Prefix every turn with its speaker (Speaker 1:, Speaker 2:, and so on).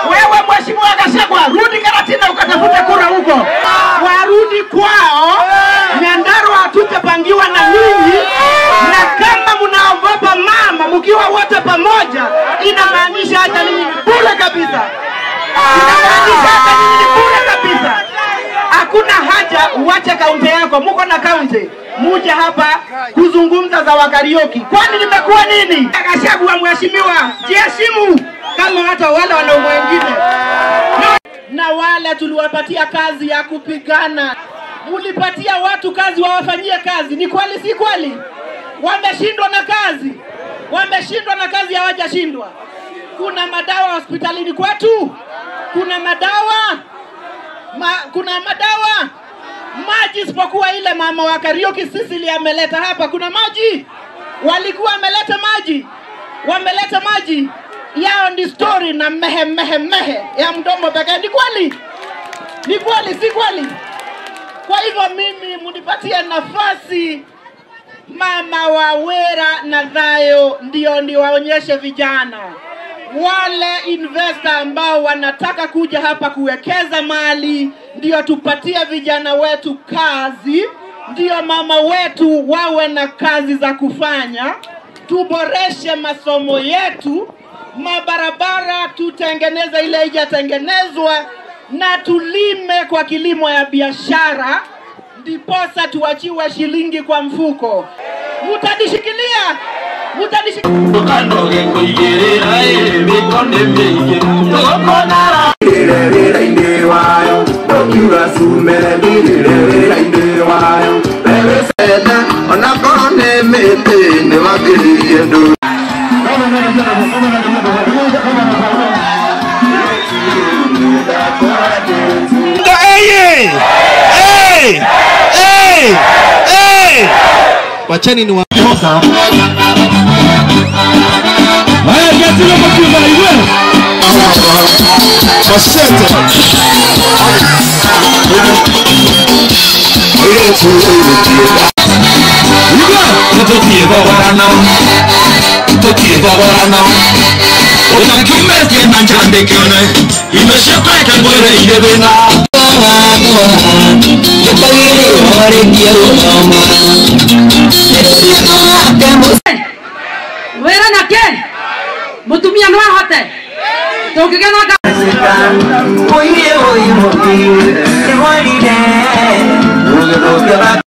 Speaker 1: Wewe mheshimiwa Gachagua, rudi Karatina ukatafute kura huko, warudi kwao. Nyandarua hatutapangiwa na ninyi, na kama mnaogopa mama mkiwa wote pamoja, inamaanisha hata ninyi ni bure kabisa, inamaanisha hata ninyi ni bure kabisa. Hakuna haja uache kaunti yako, muko na kaunti, muje hapa kuzungumza za wakarioki. Kwani nimekuwa nini? Gachagua mheshimiwa, jiheshimu kama hata wale wanaume wengine na wale tuliwapatia kazi ya kupigana. Mulipatia watu kazi wawafanyie kazi, ni kweli si kweli? Wameshindwa na kazi, wameshindwa na kazi, hawajashindwa. Kuna madawa hospitalini kwetu, kuna madawa ma, kuna madawa maji, isipokuwa ile mama wa Kariuki Sisili ameleta hapa. Kuna maji, walikuwa wameleta maji, wameleta maji yao ni story na mehe mehe mehe ya mdomo pekee. Ni kweli, ni kweli, si kweli? Kwa hivyo mimi munipatie nafasi, mama wa Wera na Thayo, ndio niwaonyeshe vijana wale investor ambao wanataka kuja hapa kuwekeza mali, ndio tupatie vijana wetu kazi, ndio mama wetu wawe na kazi za kufanya, tuboreshe masomo yetu, mabarabara tutengeneze ile haijatengenezwa, na tulime kwa kilimo ya biashara, ndiposa tuachiwe shilingi kwa mfuko. Mutanishikilia, mutanishikilia.
Speaker 2: wĩra-inĩ wayo ndũkiuga cumere ndirĩre wĩra-inĩ wayo wewĩcene ona korwo nĩ mĩtĩ nĩ wambĩrĩirie ndũ
Speaker 3: Wacheni ni wa
Speaker 2: tũtiĩ thogorano tũtiĩ thogorano ũtakiumĩtie na njandĩkĩone indo ciakweke mwĩrĩ-inĩ thĩna
Speaker 4: wĩra na kĩ mũtumia no ahote tũngĩgĩa na nga
Speaker 2: Oye, oye, oye, oye, oye, oye, oye,